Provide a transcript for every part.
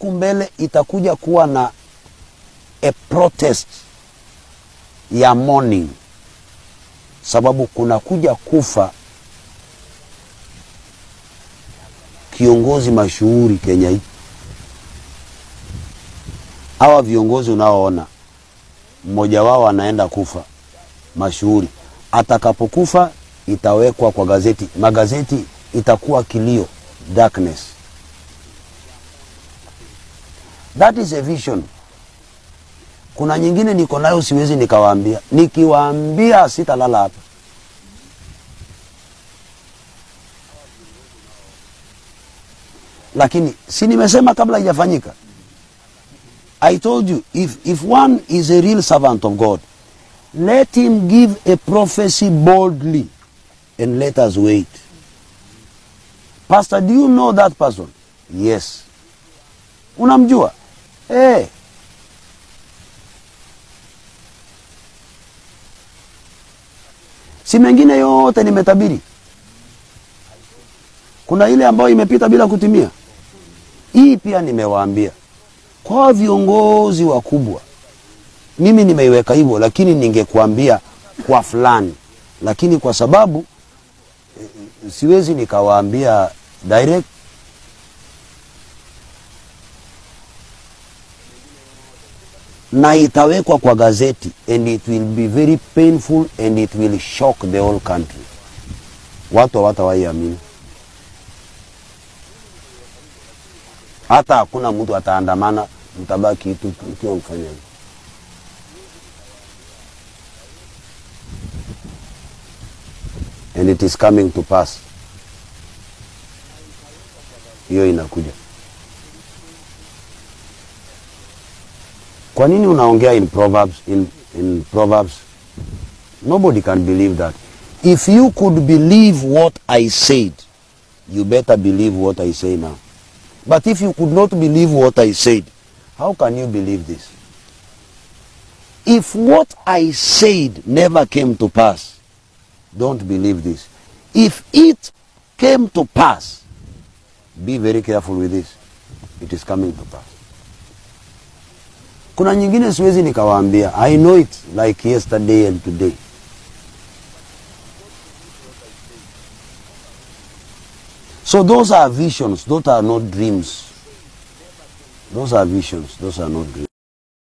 huku mbele itakuja kuwa na a protest ya mourning, sababu kuna kuja kufa kiongozi mashuhuri Kenya hii. Hawa viongozi unaoona mmoja wao anaenda kufa mashuhuri, atakapokufa itawekwa kwa gazeti, magazeti itakuwa kilio, darkness. That is a vision. Kuna nyingine niko nayo siwezi nikawaambia, nikiwaambia sitalala hapa. Lakini si nimesema kabla haijafanyika. I told you if, if one is a real servant of God, let him give a prophecy boldly and let us wait. Pastor, do you know that person? Yes. Unamjua? Eh. Si mengine yote nimetabiri. Kuna ile ambayo imepita bila kutimia. Hii pia nimewaambia kwa viongozi wakubwa. Mimi nimeiweka hivyo, lakini ningekuambia kwa fulani, lakini kwa sababu eh, siwezi nikawaambia direct. na itawekwa kwa gazeti and it will be very painful and it will shock the whole country. Watu hawatawaiamini, hata hakuna mtu ataandamana, mtabaki tu ukiwa mfanya hivyo. and it is coming to pass. Hiyo inakuja. Kwa nini unaongea in Proverbs, in, in Proverbs? Nobody can believe that. If you could believe what I said, you better believe what I say now. But if you could not believe what I said, how can you believe this? If what I said never came to pass, don't believe this. If it came to pass, be very careful with this. It is coming to pass. Kuna nyingine siwezi nikawaambia. I know it like yesterday and today. So those are visions, those are not dreams. Those are visions, those are not dreams.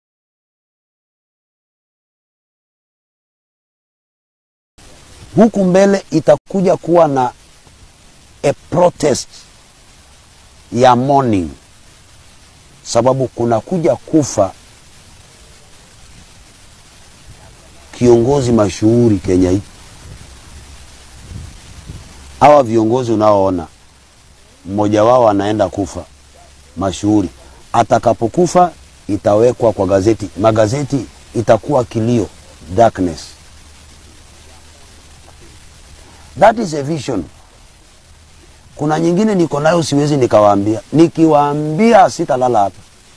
Huku mbele itakuja kuwa na a protest ya mourning, sababu kuna kuja kufa kiongozi mashuhuri Kenya hii. Hawa viongozi unaoona mmoja wao anaenda kufa mashuhuri, atakapokufa itawekwa kwa gazeti, magazeti itakuwa kilio, darkness. That is a vision. Kuna nyingine niko nayo siwezi nikawaambia, nikiwaambia sitalala hapa.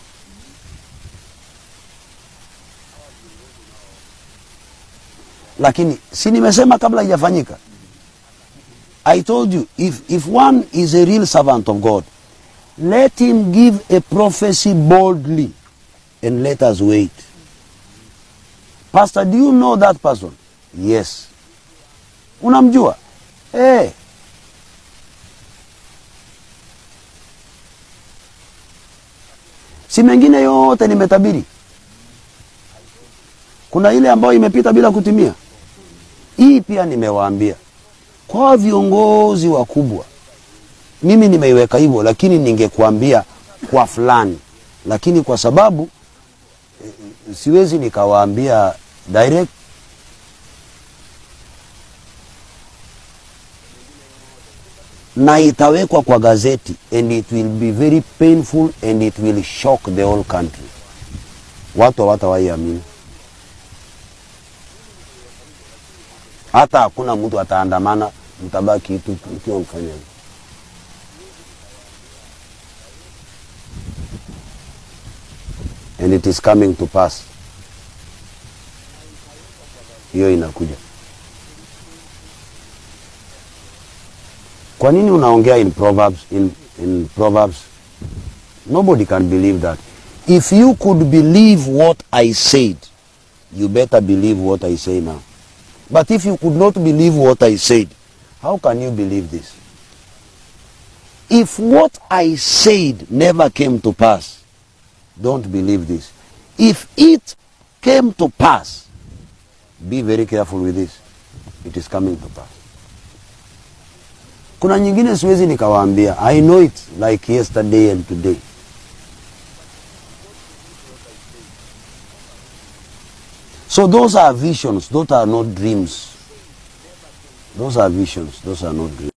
Lakini si nimesema kabla haijafanyika. I told you if, if one is a real servant of God, let him give a prophecy boldly and let us wait. Pastor, do you know that person? Yes. Unamjua? Eh. Si mengine yote nimetabiri. Kuna ile ambayo imepita bila kutimia. Hii pia nimewaambia kwa viongozi wakubwa. Mimi nimeiweka hivyo, lakini ningekuambia kwa fulani, lakini kwa sababu eh, siwezi nikawaambia direct. na itawekwa kwa gazeti and it will be very painful and it will shock the whole country. Watu hawatawaiamini, hata hakuna mtu ataandamana, mtabaki tu ukiwa mfanya hivyo. and it is coming to pass. Hiyo inakuja. Kwa nini unaongea in Proverbs, in, in Proverbs? Nobody can believe that. If you could believe what I said, you better believe what I say now. But if you could not believe what I said, how can you believe this? If what I said never came to pass, don't believe this. If it came to pass, be very careful with this. It is coming to pass. Kuna nyingine siwezi nikawaambia. I know it like yesterday and today. So those are visions, those are not dreams. Those are visions, those are not dreams.